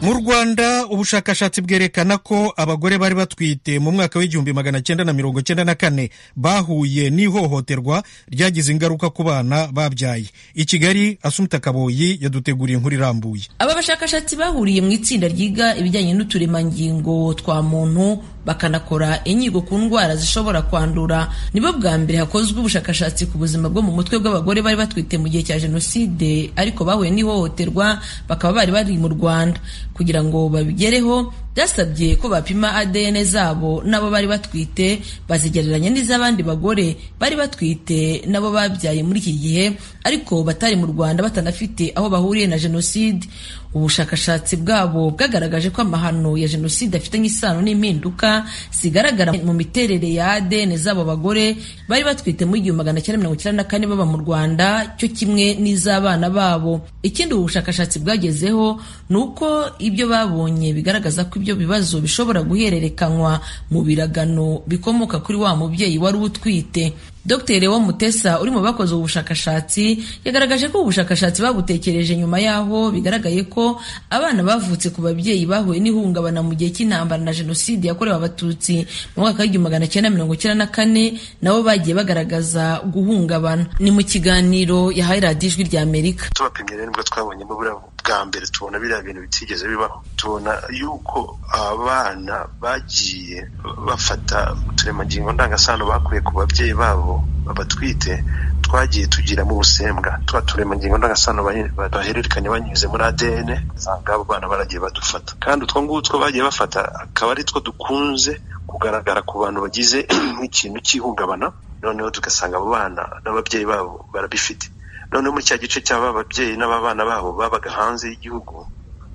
mu rwanda ubushakashatsi bwerekana ko abagore bari batwite mu mwaka w'igihumbi magana cyenda na mirongo cyenda na kane bahuye n'ihohoterwa ryagize ingaruka ku bana babyaye i kigali asumta kaboyi yaduteguriye inkuru irambuye aba bashakashatsi bahuriye mu itsinda ryiga ibijyanye n'uturemangingo twa muntu bakanakora inyigo ku ndwara zishobora kwandura nibo bwa mbere hakozwe ubushakashatsi ku buzima bwo mu mutwe bw'abagore bari batwite mu gihe cya jenoside ariko bahuye n'ihohoterwa bakaba bari bari mu rwanda kugira ngo babigereho byasabye ko bapima ADN zabo n'abo bari batwite bazigereranya n'iz'abandi bagore bari batwite n'abo babyaye muri iki gihe ariko batari mu Rwanda batanafite aho bahuriye na jenoside ubushakashatsi bwabo bwagaragaje ko amahano ya jenoside afitanye isano n'impinduka zigaragara mu miterere ya ADN z'abo bagore bari batwite mu igihumbi magana cyenda mirongo icyenda na kane baba mu Rwanda cyo kimwe n'iz'abana babo ikindi ubu bushakashatsi bwagezeho ni uko ibyo babonye bigaragaza ko ibyo bibazo bishobora guhererekanywa mu biragano bikomoka kuri wa mubyeyi wari utwite Dr Lewo Mutesa uri mu bakoze ubu bushakashatsi yagaragaje ko ubu bushakashatsi babutekereje nyuma yaho bigaragaye ko abana bavutse ku babyeyi bahuye n'ihungabana mu gihe cy'intambara na jenoside yakorewe abatutsi mu mwaka w'igihumbi magana cyenda mirongo icyenda na kane nabo bagiye bagaragaza guhungabana ni mu kiganiro yahaye radiyo ijwi rya amerika tubapimye rero nibwo twabonye buriya bwa mbere tubona biriya bintu bitigeze bibaho tubona yuko abana bagiye bafata uturemangingo ndangasano bakuye ku babyeyi babo batwite twagiye tugiramo ubusembwa tuba turemangingo ndangasano bahererekanye banyuze muri ADN usanga abo bana baragiye badufata kandi utwo ngutwo bagiye bafata akaba ari two dukunze kugaragara ku bantu bagize nk'ikintu cy'ihungabana noneho tugasanga abo bana n'ababyeyi babo barabifite noneho muri cya gice cy'aba babyeyi n'ababana babo babaga hanze y'igihugu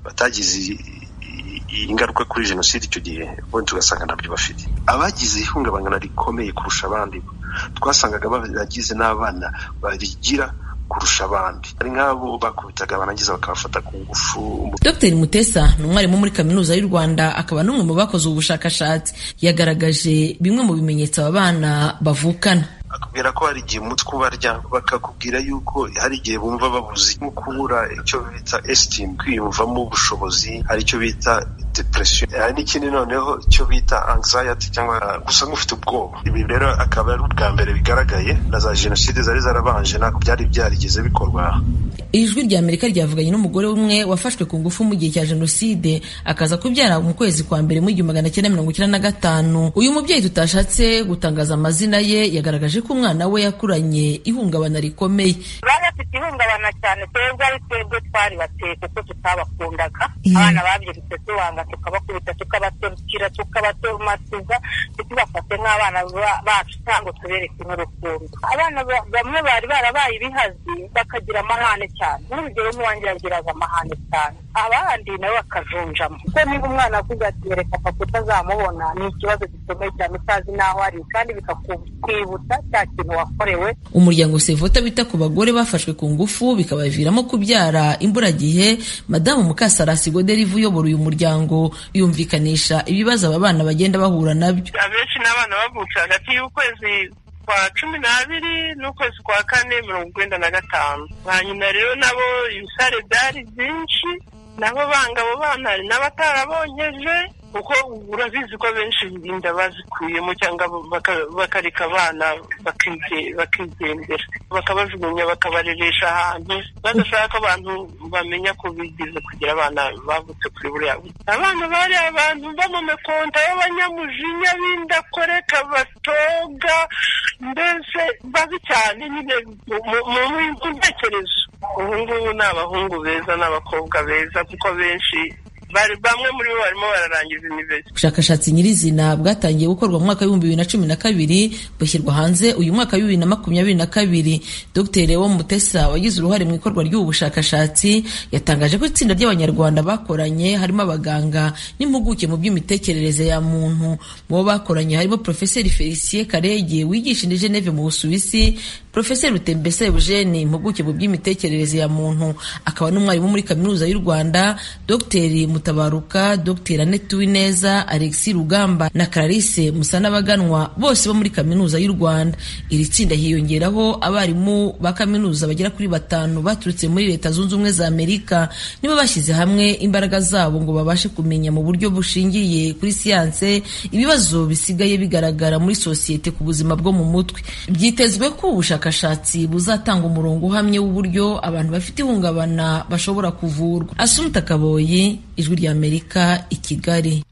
batagize ingaruka kuri jenoside icyo gihe bo tugasanga ntabyo bafite abagize ihungabana rikomeye kurusha abandi twasangaga baragize n'abana barigira kurusha abandi hari nk'abo bakubitaga barangiza bakabafata ku ngufu Dr Mutesa ni umwarimu muri kaminuza y'u Rwanda akaba n'umwe mu bakoze ubushakashatsi yagaragaje bimwe mu bimenyetso aba bana bavukana bakubwira ko hari igihe umutwe ubarya bakakubwira yuko hari igihe bumva babuze nko kubura icyo bita esitimu kwiyumvamo ubushobozi hari icyo bita depression hari n'ikindi noneho icyo bita anxiety cyangwa gusa nk'ufite ubwoba ibi rero akaba ari ubwa mbere bigaragaye na za jenoside zari zarabanje ntabwo byari byarigeze bikorwa ijwi rya amerika ryavuganye n'umugore umwe wafashwe ku ngufu mu gihe cya jenoside akaza kubyara mu kwezi kwa mbere mu igihumbi magana cyenda mirongo icyenda na gatanu uyu mubyeyi tutashatse gutangaza amazina ye yagaragaje ko umwana we yakuranye ihungabana rikomeye bari bafite ihungabana cyane twebwe ari twebwe twari bateye kuko tutabakundaga abana babyirutse tubanga tukabakubita tukabatorukira tukabatomatiza ntitubafate nk'abana bacu cyangwa tubereke n'urukundo abana bamwe bari barabaye ibihazi bakagira amahane cyane nk'urugero nk'uwanjye yagiraga amahane cyane abandi nabo bakajunjamo kuko niba umwana akuze ati reka papa utazamubona ni ikibazo gikomeye cyane utazi n'aho ari kandi bikakwibutsa cya kintu wakorewe umuryango sevota bita ku bagore bafashwe ku ngufu bikabaviramo kubyara imburagihe madamu mukasarasi goderivu uyobora uyu muryango yumvikanisha ibibazo aba bana bagenda bahura nabyo abenshi ni abana bavutse hagati y'ukwezi kwa cumi n'abiri n'ukwezi kwa kane mirongo icyenda na gatanu ba nyina rero nabo ibisare byari byinshi nabo banga abo bana hari n'abatarabonyeje kuko urabizi ko abenshi inda bazikuyemo cyangwa bakareka abana bakigendera bakabajugunya bakabareresha ahantu badashaka abantu bamenya ko bigize kugira abana bavutse kuri buriya abana bari abantu b'amamekonta y'abanyamujinya b'indakoreka batoga mbese babi cyane nyine mu ntekerezo ubu ngubu ni abahungu beza n'abakobwa beza kuko benshi bari bamwe muri bo barimo bararangiza imibezo ubushakashatsi nyirizina bwatangiye gukorwa mu mwaka w'ibihumbi bibiri na cumi na kabiri bushyirwa hanze uyu mwaka w'ibibiri na makumyabiri na kabiri dr wo mutesa wagize uruhare mu ikorwa ry'ubu bushakashatsi yatangaje ko itsinda ry'abanyarwanda bakoranye harimo abaganga n'impuguke mu by'imitekerereze ya muntu mu bo bakoranye harimo profeseri felicien karege wigisha i geneve mu busuwisi profeseri rutembese eugene impuguke mu by'imitekerereze ya muntu akaba n'umwarimu muri kaminuza y'u rwanda dr gutabaruka dr annette uwineza alexis rugamba na clarisse musanabaganwa bose bo muri kaminuza y'u rwanda iri tsinda hiyongeraho abarimu ba kaminuza bagera kuri batanu baturutse muri leta zunze ubumwe za amerika nibo bashyize hamwe imbaraga zabo ngo babashe kumenya mu buryo bushingiye kuri siyanse ibibazo bisigaye bigaragara muri sosiyete ku buzima bwo mu mutwe byitezwe ko ubushakashatsi buzatanga umurongo uhamye w'uburyo abantu bafite ihungabana bashobora kuvurwa asumta kaboyi ijwi ry'amerika i kigali